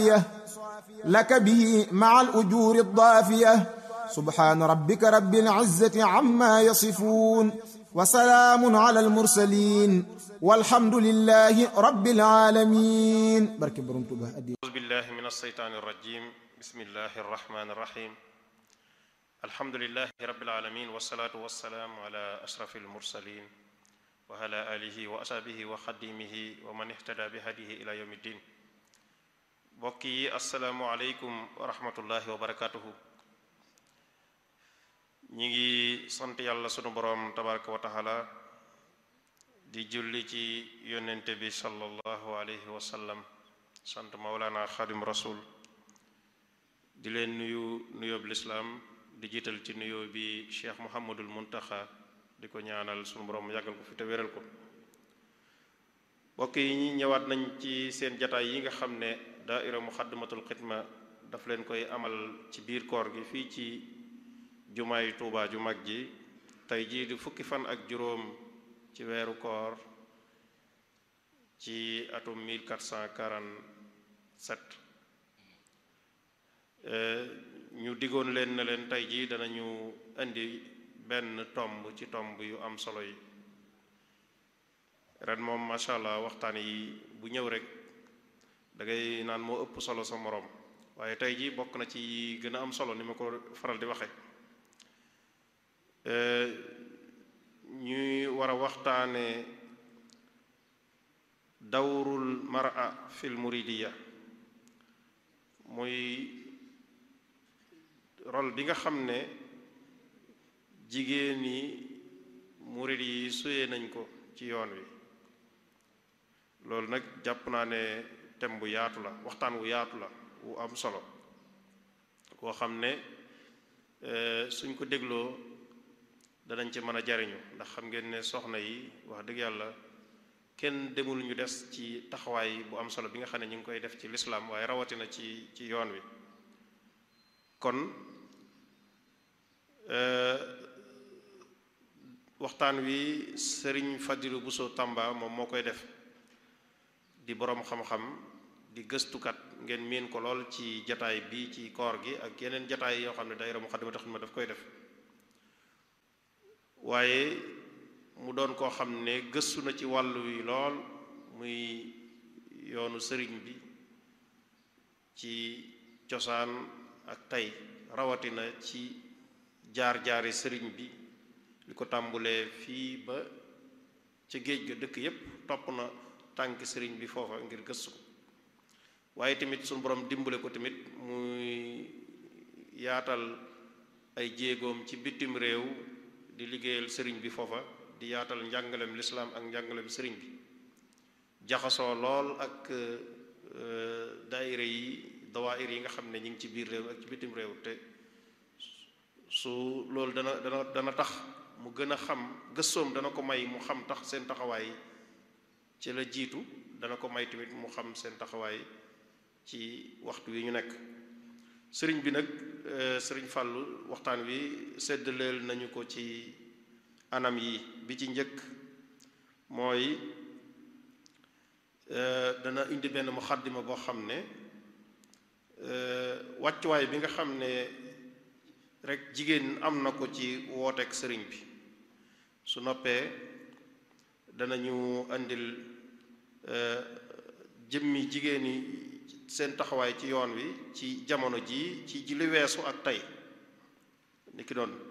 لك به مع الأجور الضافية سبحان ربك رب العزة عما يصفون وسلام على المرسلين والحمد لله رب العالمين بركة برمتبه أعوذ بالله من الشيطان الرجيم بسم الله الرحمن الرحيم الحمد لله رب العالمين والصلاة والسلام على أشرف المرسلين وعلى آله وأصحابه وخديمه ومن اهتدى بهديه إلى يوم الدين mbokk yi asalaamualeykum wa rahmatullahi wa barakatuhu ñi ngi sant yàlla sunu boroom tabaraka wa taala di julli ci yonente bi sallallahu alayhi wa sallam sant maulana xadim rasul di leen nuyu nuyoob lislaam di jiital ci nuyoo bi cheikh muhammadul muntaxa di ko ñaanal sunu boroom yàggal ko fi te wéral ko mbokk yi ñi ñëwaat nañ ci seen jataay yi nga xam ne daaira muxaddamatul xidma daf leen koy amal ci biir koor gi fii ci jumaay tuubaa ju mag ji tey jii di fukki fan ak juróom ci weeru koor ci atum 1447 ñu diggoon leen na leen tey jii danañu indi benn tomb ci tomb yu am solo yi ren moom macha allah waxtaan yi bu ñëw rek da ngay naan moo ëpp solo sa moroom waaye tey jii bokk na ci gën a am solo ni ma ko faral di waxe ñuy war a waxtaane dawrul mar'a fil muridiya muy rôle bi nga xam ne jigéen ñi murid yi suyee nañ ko ci yoon wi loolu nag jàpp naa ne thème bu yaatu la waxtaan wu yaatu la wu am solo koo xam ne suñ ko dégloo danañ ci mën a jariñu ndax xam ngeen ne soxna yi wax dëgg yàlla kenn demul ñu des ci taxawaay bu am solo bi nga xam ne ñu ngi koy def ci lislaam waaye rawatina ci ci yoon wi kon waxtaan wi sëriñ Fadilu Buso Tamba moom moo koy def di boroom xam-xam di gëstukat ngeen miin ko lool ci jataay bi ci koor gi ak yeneen jataay yoo xam ne daayira Muxaddamatul Xidma daf koy def waaye mu doon koo xam ne gëstu na ci wàllu wi lool muy yoonu sëriñ bi ci cosaan ak tey rawatina ci jaar-jaari sëriñ bi li ko tàmbulee fii ba ca géej ga dëkk yépp topp na tànk sëriñ bi foofa ngir gëstu ko waaye tamit suñu borom dimbale ko tamit muy yaatal ay jéegoom ci bitim réew di liggéeyal sëriñ bi foofa di yaatal njàngalem lislaam ak njàngalem sëriñ bi jaxasoo lool ak daayira yi dawaayir yi nga xam ne ñu ngi ci biir réew ak ci bitim réew te su loolu dana dana dana tax mu gën a xam gëstoom dana ko may mu xam tax seen taxawaay ci la jiitu dana ko may tamit mu xam seen taxawaay ci waxtu wi ñu nekk sëriñ bi nag sëriñ Fàllu waxtaan wi séddaleel nañu ko ci anam yi bi ci njëkk mooy dana indi benn muxaddima boo xam ne wàccuwaay bi nga xam ne rek jigéen am na ko ci wooteek sëriñ bi su noppee danañu indil jëmmi jigéen ñi seen taxawaay ci yoon wi ci jamono ji ci ji li weesu ak tey ni ki doon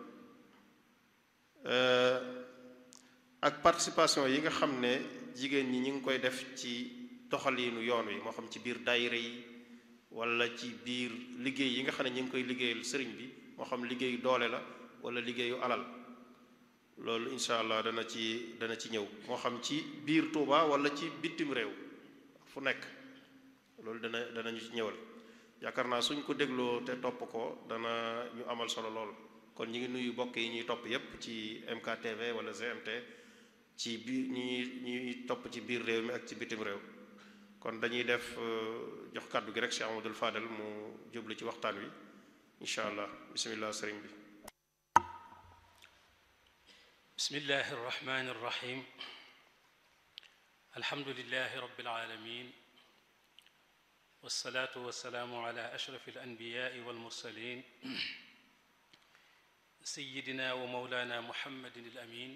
ak participation yi nga xam ne jigéen ñi ñu ngi koy def ci doxaliinu yoon wi moo xam ci biir daayira yi wala ci biir liggéey yi nga xam ne ñu ngi koy liggéeyal sëriñ bi moo xam liggéeyu doole la wala liggéeyu alal loolu incha allah dana ci dana ci ñëw moo xam ci biir Touba wala ci bitim réew fu nekk loolu dana danañu ci ñëwal yaakaar naa suñ ko dégloo te topp ko dana ñu amal solo lool kon ñu ngi nuyu bokk yi ñuy topp yépp ci MKTV wala GMT ci biir ñi ñuy topp ci biir réew mi ak ci bitim réew kon dañuy def jox kàddu gi rek Cheikh Amadou Fadel mu jublu ci waxtaan wi incha allah bismillah sëriñ bi bismillahi irrahmani irrahim alhamdulilahi rabbil alamin والصلاة والسلام على أشرف الأنبياء والمرسلين سيدنا ومولانا محمد الأمين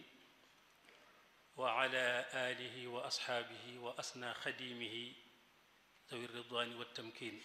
وعلى آله وأصحابه وأسنى خديمه ذوي الرضوان والتمكين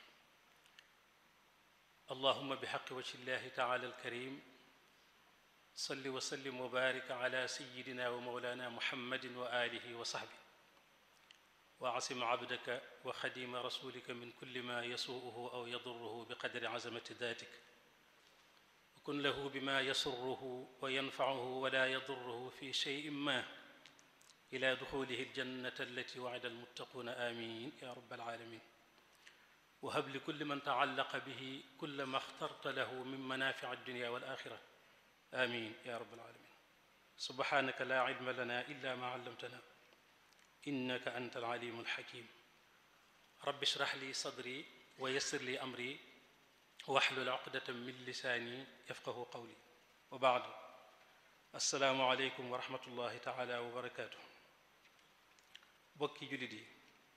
اللهم بحق وجه الله تعالى الكريم صل وسلم وبارك على سيدنا ومولانا محمد وآله وصحبه وعصم عبدك وخديم رسولك من كل ما يسوءه أو يضره بقدر عزمة ذاتك وكن له بما يسره وينفعه ولا يضره في شيء ما إلى دخوله الجنة التي وعد المتقون آمين يا رب العالمين وهب لكل من تعلق به كل ما اخترت له من منافع الدنيا والآخرة آمين يا رب العالمين سبحانك لا علم لنا إلا ما علمتنا إنك أنت العليم الحكيم رب اشرح لي صدري ويسر لي أمري واحلل عقدة من لساني يفقه قولي وبعد السلام عليكم ورحمة الله تعالى وبركاته bokki jullit yi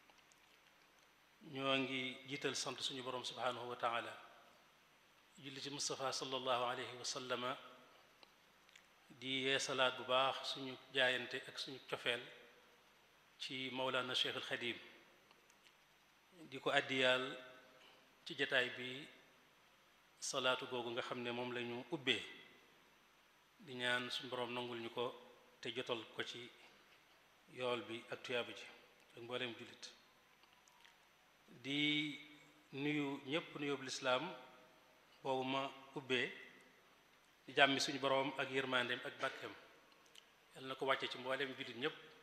ñoo ngi jiital sant suñu borom subhanahu wa taala julli ci Mustafa sallallahu alayhi wa sallama di yeesalaat bu baax suñu jaayante ak suñu cofeel ci Mawlana Cheikh al Xadim di ko àddiyaal ci jataay bi salaatu googu nga xam ne moom la ñu ubbee di ñaan suñu borom nangul ñu ko te jotal ko ci yool bi ak tuyaaba ji ak mbooleem jullit di nuyu ñépp nuyób lislaam boobu ma ubbee di jàmmi suñu boroom ak yërmandeem ak barkeem yal na ko wàcce ci mbooleem jullit ñépp